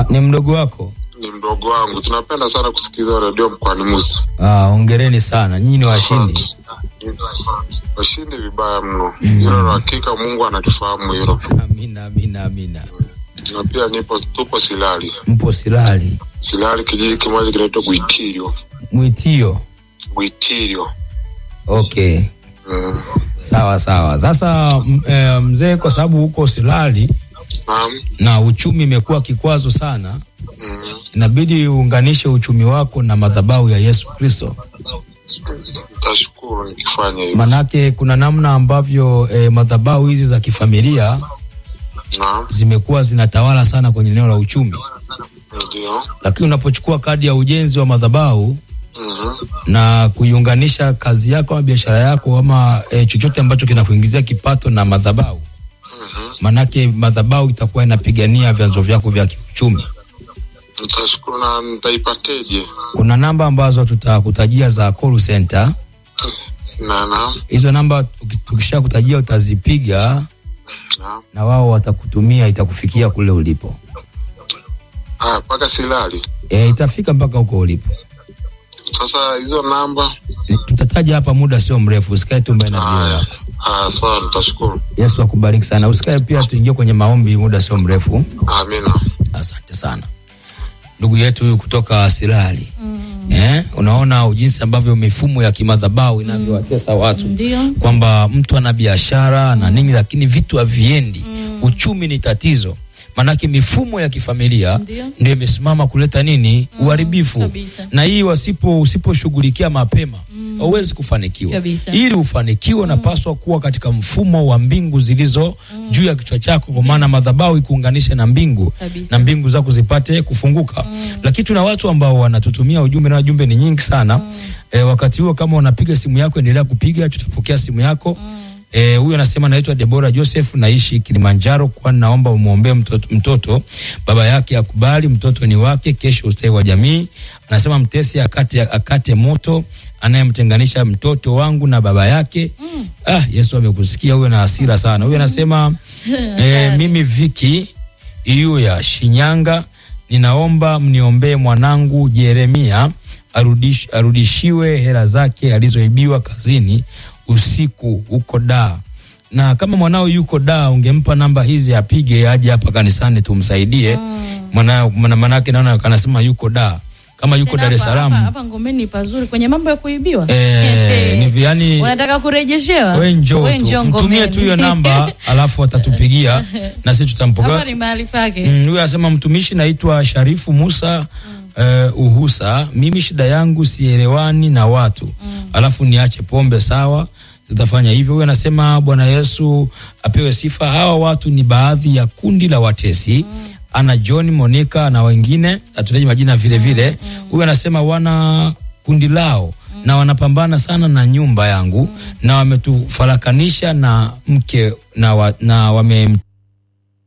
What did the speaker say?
Ah, ni mdogo wako? Ni mdogo wangu. Tunapenda sana kusikiliza redio mkoani Musa. Ah, hongereni sana. Nyinyi ni washindi. Washindi vibaya mno. Hilo la hakika Mungu analifahamu hilo. Amina, amina, amina. Na pia nipo tupo Silali. Mpo Silali. Silali kijiji kimoja kinaitwa Gwitirio. Mwitio. Gwitirio. Okay. Mm. Sawa sawa. Sasa m- eh, mzee, kwa sababu huko Silali Naam. na uchumi imekuwa kikwazo sana, Mm. inabidi uunganishe uchumi wako na madhabahu ya Yesu Kristo. Tashukuru nikifanya hivyo. Manake kuna namna ambavyo eh, madhabahu hizi za kifamilia Naam. zimekuwa zinatawala sana kwenye eneo la uchumi, Ndio. lakini unapochukua kadi ya ujenzi wa madhabahu Mhm. na kuiunganisha kazi yako ama biashara yako ama e, chochote ambacho kinakuingizia kipato na madhabahu, Mhm. manake madhabahu itakuwa inapigania vyanzo vyako vya kiuchumi. Nitashukuru na nitaipateje? Kuna namba ambazo tutakutajia za call center. Na na Hizo namba tuki- tukisha kutajia utazipiga na na wao watakutumia, itakufikia kule ulipo. ah, mpaka Silali. E, itafika mpaka huko ulipo. Sasa hizo namba E, tutataja hapa muda sio mrefu, usikae tu mbele na vio haya. yako. Ah, sawa, nitashukuru. Yesu akubariki sana. Usikae pia, tuingie kwenye maombi muda sio mrefu. Amina. Asante sana ndugu yetu huyu kutoka Silali. Eh, unaona jinsi ambavyo mifumo ya kimadhabahu inavyowatesa watu Ndio. kwamba mtu ana biashara na nini, lakini vitu haviendi. Uchumi ni tatizo, maanake mifumo ya kifamilia Ndio. ndio imesimama kuleta nini, uharibifu. kabisa. Na hii wasipo usiposhughulikia mapema hauwezi kufanikiwa. Kabisa. Ili ufanikiwe, unapaswa kuwa katika mfumo wa mbingu zilizo juu ya kichwa chako, kwa maana madhabahu ikuunganishe na mbingu Kabisa. na mbingu zako zipate kufunguka. Lakini tuna watu ambao wanatutumia ujumbe na jumbe ni nyingi sana. E, wakati huo kama unapiga simu yako endelea kupiga, tutapokea simu yako. Eh, huyu anasema naitwa Debora Joseph, naishi Kilimanjaro, kwani naomba umwombee mtoto, mtoto baba yake akubali, mtoto ni wake, kesho ustawi wa jamii. Anasema mtesi akate, akate moto anayemtenganisha mtoto wangu na baba yake. Ah, Yesu amekusikia. Huyo na hasira sana. Huyu anasema eh, mimi Viki hiyo ya Shinyanga, ninaomba mniombee mwanangu Jeremia arudish, arudishiwe hela zake alizoibiwa kazini usiku huko da na kama mwanao yuko da ungempa namba hizi apige aje hapa kanisani tumsaidie mwana mwana- manake naona anasema yuko da kama yuko Tena Dar es hapa- hapa- Salaam Hapa Ngomeni pazuri kwenye mambo ya kuibiwa. eh, ni yani Unataka kurejeshewa? we njoo We tu njoo mtumie Ngomeni. tu hiyo namba alafu atatupigia na sisi Hapa tutampokea ni mahali pake. Mm, huyu anasema mtumishi, naitwa Sharifu Musa eh, Uhusa. Mimi shida yangu sielewani na watu alafu niache pombe. Sawa, tutafanya hivyo. Huyu anasema Bwana Yesu apewe sifa. Hawa watu ni baadhi ya kundi la watesi ana John Monica na wengine atutaji majina vile vile. Huyu anasema wana kundi lao na wanapambana sana na nyumba yangu na wametufarakanisha na mke na, wa, na wame